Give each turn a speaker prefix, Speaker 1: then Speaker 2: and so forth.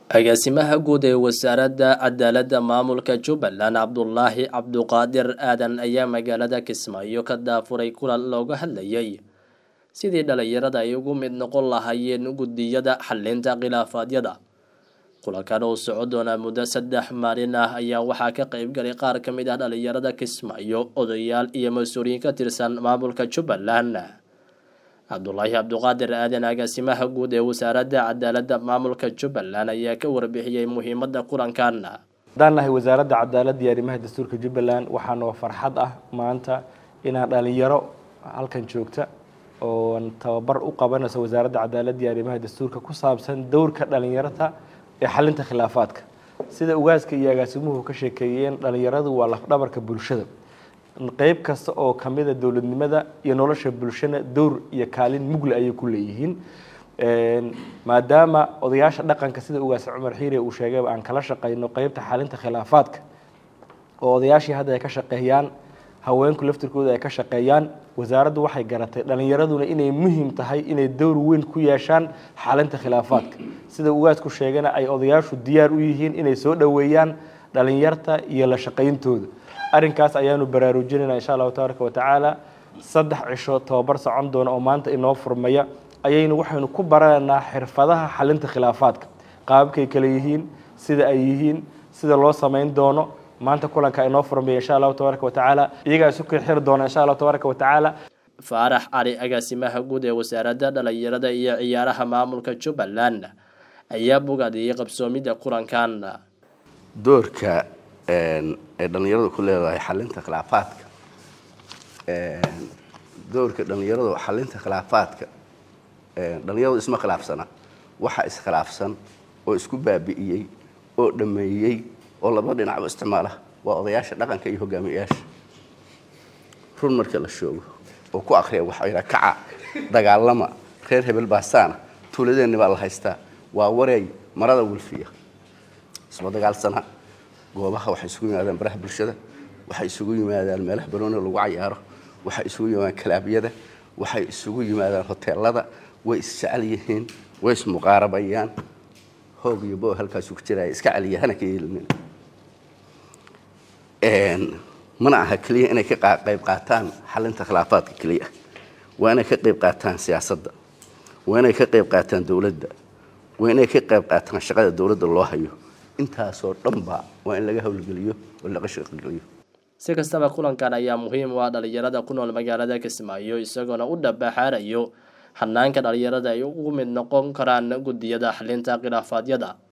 Speaker 1: agaasimaha guud ee wasaaradda cadaaladda maamulka jubbaland cabdulaahi cabduqaadir aadan ayaa magaalada kismaayo ka daafuray kulan looga hadlayay sidii dhalinyarada ay ugu mid noqon lahaayeen guddiyada xalinta khilaafaadyada kulankan oo soco doonaa muddo saddex maalin ah ayaa waxaa ka qeybgalay qaar ka mid ah dhalinyarada kismaayo odayaal iyo mas-uuliyiin ka tirsan maamulka jubbaland cabdulaahi cabduqaadir aadan agaasimaha guud ee wasaaradda cadaaladda maamulka jubbaland ayaa ka warbixiyey muhiimadda kulankan
Speaker 2: haddaan nahay wasaaradda cadaaladda iyo arrimaha dastuurka jubbaland waxaanoo farxad ah maanta inaan dhalinyaro halkan joogta oon tababar u qabanayso wasaaradda cadaaladda iyo arrimaha dastuurka ku saabsan dowrka dhalinyarada ee xalinta khilaafaadka sida ugaaska iyo agaasimuhu ka sheekeeyeen dhalinyaradu waa lafdhabarka bulshada qeyb kasta oo kamida dowladnimada iyo nolosha bulshana dowr iyo kaalin mugle ayay ku leeyihiin maadaama odayaasha dhaqanka sida ugaas cumar xiire uu sheegayba aan kala shaqeyno qeybta xalinta khilaafaadka oo odayaashii hadda ay ka shaqeeyaan haweenku laftirkooda ay ka shaqeeyaan wasaaraddu waxay garatay dhalinyaraduna inay muhiim tahay inay dowr weyn ku yeeshaan xalinta khilaafaadka sida ugaasku sheegana ay odayaashu diyaar u yihiin inay soo dhoweeyaan dhalinyarta iyo la shaqayntooda arrinkaas ayaanu baraarujinayna insha allahu tabaaraka watacaala saddex cisho tababar socon doona oo maanta inoo furmaya ayaynu waxaynu ku baranaynaa xirfadaha xalinta khilaafaadka qaababkay kale yihiin sida ay yihiin sida loo samayn doono maanta kulanka inoo furmaya insha allahu tabaaraka watacaala iyagaa isu kixiri doona insha allahu tabaaraka watacaala
Speaker 1: faarax cali agaasimaha guud ee wasaaradda dhalinyarada iyo ciyaaraha maamulka jubbaland ayaa bogaadiyey qabsoomidda kulankan
Speaker 3: doorka ay dhalinyaradu ku leedahay xalinta khilaafaadka doorka dhalinyaradu xalinta khilaafaadka dhalinyaradu isma khilaafsana waxa iskhilaafsan oo isku baabi'iyey oo dhameeyey oo laba dhinacba isticmaala waa odayaasha dhaqanka iyo hogaamiyayaasha run marka la shoogo oo ku akriya waxaa yidhaha kaca dagaalama reer hebel baasaana tuuladeenni baa la haystaa waa wareey marada wilfiya isma dagaalsana goobaha waxay isugu yimaadaan baraha bulshada waxay isugu yimaadaan meelaha barooni lagu cayaaro waxay isugu yimaadaan kalaabyada waxay isugu yimaadaan hoteelada way isjecel yihiin way ismuqaarabayaan hoog iyo bo halkaasu ku jiraya iska celiya hana ka yeelinin mana aha keliya inay ka qayb qaataan xalinta khilaafaadka keliya waa inay ka qayb qaataan siyaasadda waa inay ka qayb qaataan dowladda waa inay ka qayb qaataan shaqada dowladda loo hayo intaasoo dhanba waa in laga howlgeliyo oo laga shaqogeliyo
Speaker 1: si kastaba kulankan ayaa muhiim u ah dhalinyarada ku nool magaalada kismaayo isagoona u dhabaxaarayo hanaanka dhalinyarada ay ugu mid noqon karaan guddiyada xalinta khilaafaadyada